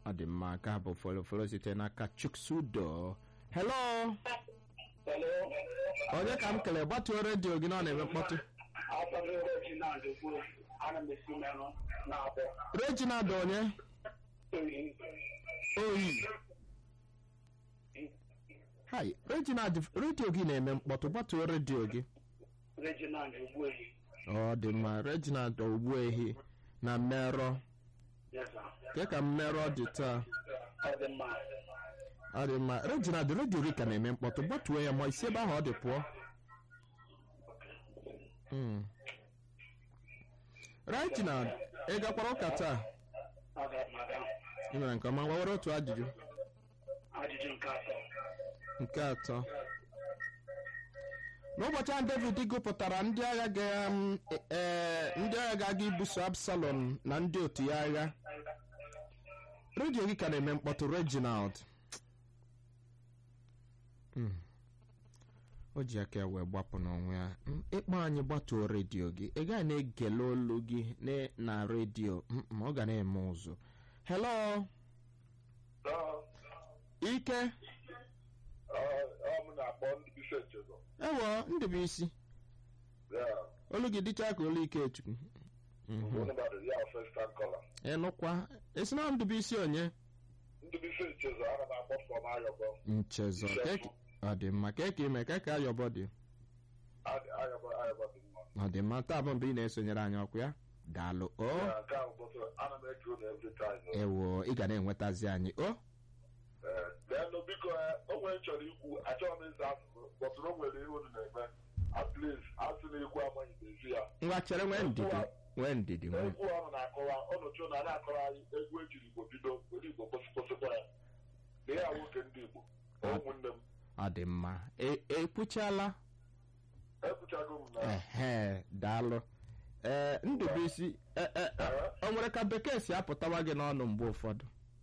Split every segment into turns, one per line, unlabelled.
ọ dị mma nke a bụ folofolo site n'aka chuksudo hello
Hello.
onye ka m kele gbatuo redio gị na ọ na-eme mkpọtụ
Afọ ndị Reginald Ogbu, ana m esi merụ na-abụ
reginald onye
oyi.
oyi hai reginald redio gị na-eme mkpọtụ gbatuo redio gị
Reginald Ogbu eyi.
ọ dị mma reginald ogbu ehi na mmerọ
Yes, sir.
ke ka mmerọ dị taa
Ọ dị mma.
ọ dị mma reginald redio gị ka na-eme mkpọtụ gbatuo ya ma isi ebe ahụ ọ dị pụọ Mm. reginald ị gakwara ụka taa
Ọ ga maka
ị mere nke ọma gwawere otu ajụjụ
ajụjụ nke atọ.
nke atọ n'ụbọchị ahụ david gụpụtara ndị agha ga um, ee, ndị agha ga-aga ibuso absalom na ndị otu ya agha redio gị ka na-eme mkpọtụ reginald Mm. o ji aka ya wee gbapụ n'onwe ya Mm, ịkpọ anyị gbatuo redio gị ị gaghị na-egele olu gị na- na redio Mm, mm, ọ ga na-eme ụzụ hello ike
ọ m na-akpọ ndị bishọp Chezọ.
ewo ndụbụisi olu gị dịcha ka olu ikechukwu Mhm.
Unu gbadoro ya first time caller.
ịnụkwa esi na ndụbụisi onye
Ndị bishọp Chezọ ana m akpọ from Ayọbọ.
nchezọ Keke- ọ dị mma ka eke ime ka ka ayọbọ dị
Adị- Ayọbọ Ayọbọ dị mma.
ọ dị mma taa bụ mgbe ị na-esonyere anyị ọkụ ya daalụ o
Ya, Nke ahụ bụtụ ana m eji unu every time.
ewo ị ga na-enwetazi anyị o
Eh, Leenụ biko eh, o nwere chọrọ ikwu achọghị m ịza asụsụ bọtụrụ o nwere ihe unu na-eme at least asị na ikwu amaghị n'ezi ya
ngwa chere nwee ndidi nwee ndidi nwee
egwu ọnụ na-akọwa ọnụchụ na na-akọrọ anyị egwu ejiri Igbo bido were Igbo kwụsịkwụsịkwa ya na ya nwoke ndị Igbo ụmụnne m
ọ dị mma E- ekwuchala
ekwuchago m na
ehe daalụ ee ndụbụisi e- e- e- o nwere ka bekee si apụtawa gị n'ọnụ mgbe ụfọdụ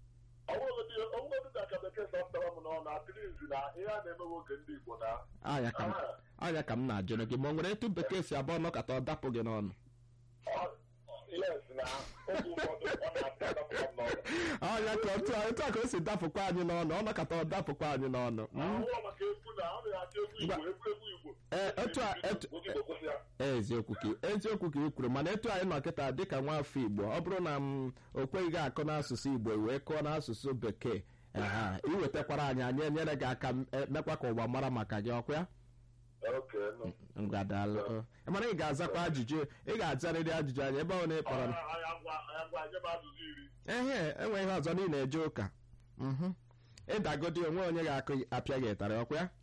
ọgwụgwọ dị ka bekee sapụtara m n'ọnụ atịrịzi na ihe a na-eme nwoke ndị Igbo na
anya ka m anya ka m na-ajụrụ gị ma o nwere etu bekee si abụọ nọkọta ọ dapụ gị n'ọnụ
ọ- yes na oge ụfọdụ ọ na-adapụta m n'ọnụ
anya ka otu a otu a ka o si dapụkwa anyị n'ọnụ ọ nọkọta ọ dapụkwa anyị n'ọnụ Mm.
ahụhụ maka egwu na ọ na-achọ egwu Igbo
Ngwa.
egwu egwu Igbo
Ee, otu a etu
Oge Igbo kwụsị ya
eziokwu ka eziokwu ka ị kwuru mana etu anyị nọ kịta dịka nwa afọ igbo ọ bụrụ na m o kweghị gị akụ n'asụsụ igbo i wee kụọ n'asụsụ bekee aha iwetakwara anyị anyị enyere gị aka m- e- mekwa ka ụwa mara maka gị ọkwa ya
oke nụ
ngadalụ mana ị ga-azakwa ajụjụ ị ga-azarịrị ajụjụ anyị ebe ọ na ịkpọrọ m
anya gwa anya gwa nye m ajụjụ iri
ehe enwe ihe ọzọ niile eje ụka Mhm. ịdagodi onwe onye ga-akụ apịa gị ịtarị ọkwa ya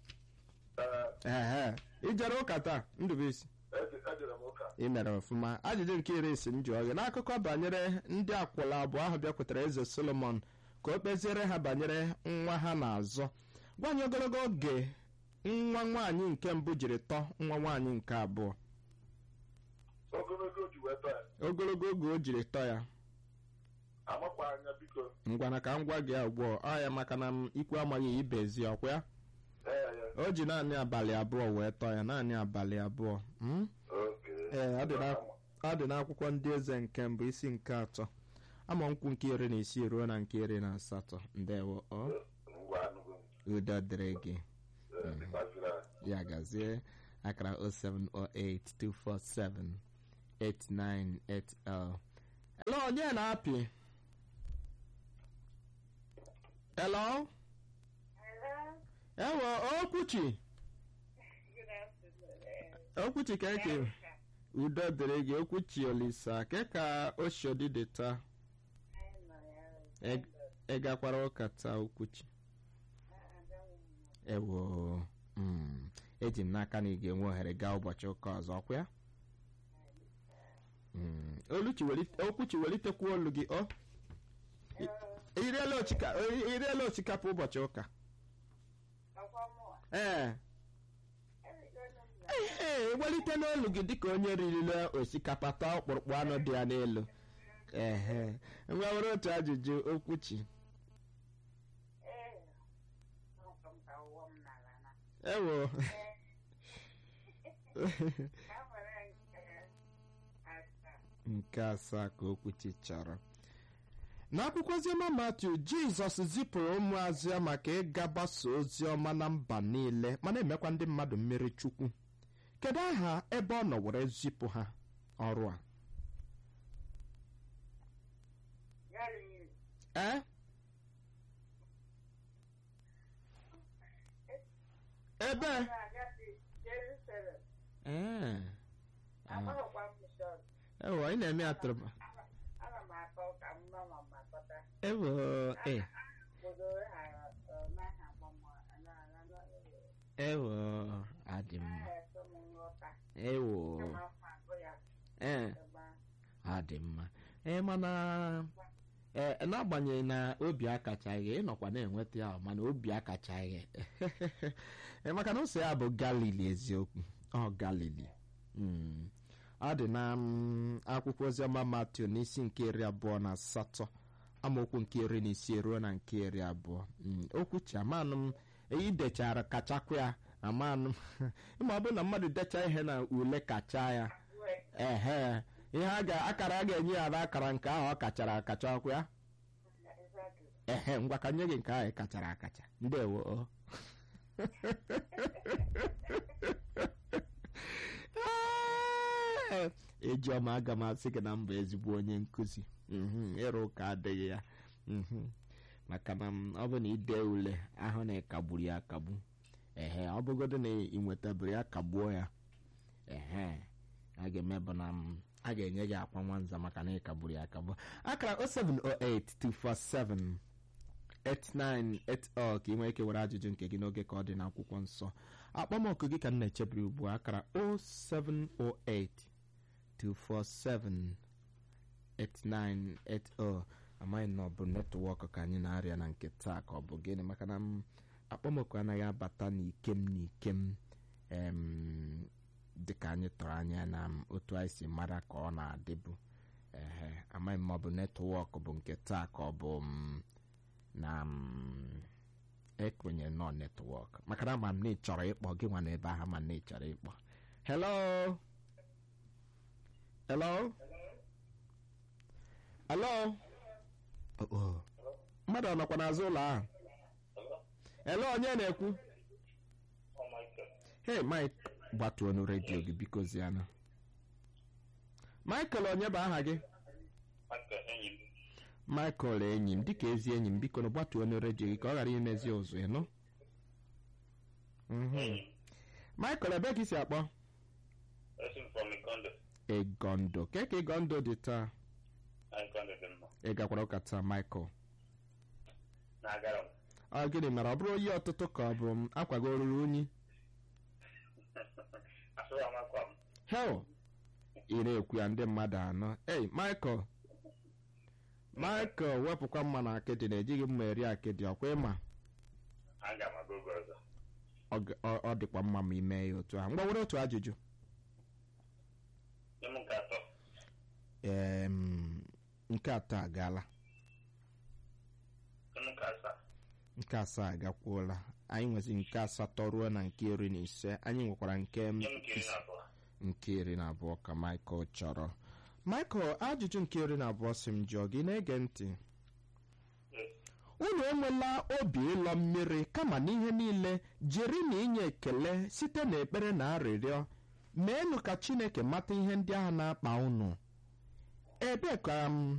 ee
ehe ijere ụka taa ndụbụisi
eje- ejere m ụka
ị mere ọfụma ajụjụ nke iri isi m jụọ gị n'akụkọ banyere ndị akwụla abụọ ahụ bịakwutere eze solomon ka o kpeziere ha banyere nwa ha na-azọ gwa anyị ogologo oge nwa nwaanyị nke mbụ jiri tọọ nwa nwaanyị nke abụọ
ogologo ji wee tọọ ya
ogologo oge o jiri tọọ ya
amakwa anya biko
ngwana ka m gwa gị ya ugbu a ọ ya maka na m ikwu amaghị ibezi ọkwa ya
ee ya
o ji naanị abalị abụọ wee tọọ ya naanị abalị abụọ Mm?
oke
ee ọ dị na- ọ dị n'akwụkwọ ndị eze nke mbụ isi nke atọ ama nkwụ nke iri na isii ruo na nke iri na asatọ ndewo ọ
ngwa anụgo m
udo dịrị gị
Ee, dịkwaziri anyị.
ya gazie akara 07082478980 hello onye na-apị hello ewo okwuchi okwuchi ka eke udo dịrị gị okwuchi olisa ke ka oshodi dị taa Ị- ị gakwara ụka taa okwuchi ewo mm, eji m n'aka na ị ga-enwe ohere gaa ụbọchị ụka ọzọ ọkwa ya Mm, oluchi welite- okwuchi welitekwa olu gị ọ I- iriela ochika- i- iriela osikapa ụbọchị ụka ee ee welite n'olu gị dịka onye ririla osikapa taa ọkpụrụkpụ anụ dị ya n'elu ehe ngwa were otu ajụjụ okwuchi ewo nke asaa ka okwuchi chọrọ n'akwụkwọ oziọma matiu jizọs zipụrụ ụmụazụ ya maka ịga gbasa ozi ọma na mba niile ma na-emekwa ndị mmadụ mmiri chukwu kedu aha ebe ọ nọ were zipụ ha ọrụ a ee ebe ee ewo ị na-eme atụrụ ewo e ewo adị mma ewo ee adị mma ee mana ee n'agbanyeghị na obi akachaghị ịnọkwa na-enweta ya mana obi akachaghị ee maka na ose ya bụ galili eziokwu ọ galili Mm. ọ dị na mm, akwụkwọ oziọma matiu n'isi nke iri abụọ na asatọ amaokwu nke iri na isii ruo na nke iri abụọ Mm, okwu chi amanụ m idechara kachakwa ya amanụ m ịma ọ bụrụ na mmadụ decha ihe na ule kacha ya ehe ihe a ga akara a ga-enye ya bụ akara nke ahụ ọ kachara akacha ọkwa ya ehe ngwa ka nye gị nke ahụ ị kachara akacha ndewo Ee, ejiọma aga m asị gị na mbụ ezigbo onye nkụzi Mhm, ịrụ ụka adịghị ya Mhm. maka na m, ọ bụ na ide ule ahụ na ịkagburu ya akagbu ehe ọ bụgodo na ị nwetabụrụ ya kagbuo ya ehe a ga-eme bụ na m, a ga-enye gị akwa nwanza maka na ịkagburu ya akagbu akara 0708247 8980 ka ị nwee ike were ajụjụ nke gị n'oge ka ọ dị n'akwụkwọ nsọ akpọmọkụ gị ka m na-echebiri ugbu a akara 0708 247 8980 amaghị na ọ bụ netwọk ka anyị na-arịa na nke taa ka ọ bụ gịnị maka na m akpọmọkụ anaghị abata n'ikem n'ikem em dịka anyị tọrọ anya na m, otu anyị si mara ka ọ na-adịbu ehe amaghị m ma ọ bụ netwọk bụ nke taa ka ọ bụ m, na m, ekwenye nọ netwọk maka na ma m na ị chọrọ ịkpọ gị nwa n'ebe ahụ ma na ị chọrọ ịkpọ hello hello hello Oh, oh. mmadụ ọ nọkwa n'azụ ụlọ ahụ hello onye na-ekwu hey mike gbatuonu redio gị biko ziana michael onye bụ aha gị michael enyi m dịka ezi enyi m biko na gbatuonu redio gị ka ọ ghara imezi ụzụ ịnụ Mhm. michael ebe ka isi akpọ egondo ke ka egondo dị taa ị gakwara ụka taa michael ọ gịnị mere ọ bụrụ oyi ọtụtụ ka ọ bụ m akwago ruru unyi hel ị na-ekwu ya ndị mmadụ anọ ei michael michael wepụkwa mma na akịdị na ejighị mma eri akịdị ọkwa ịma ọ ga- ọ ọ dịkwa mma ma ime ya otu ahụ ngwa were otu ajụjụ em nke atọ agaala nke asaa agakwuola anyị nwezi nke asatọ ruo na nke iri na ise anyị nwekwara nke m is- nke iri na abụọ ka michael chọrọ michael ajụjụ nke iri na abụọ si m jụọ gị na-ege ntị unu enwela obi ịlọ mmiri kama n'ihe niile jiri na inye ekele site n'ekpere na arịrịọ meenụ ka chineke mata ihe ndị ahụ na-akpa unu ebee ka m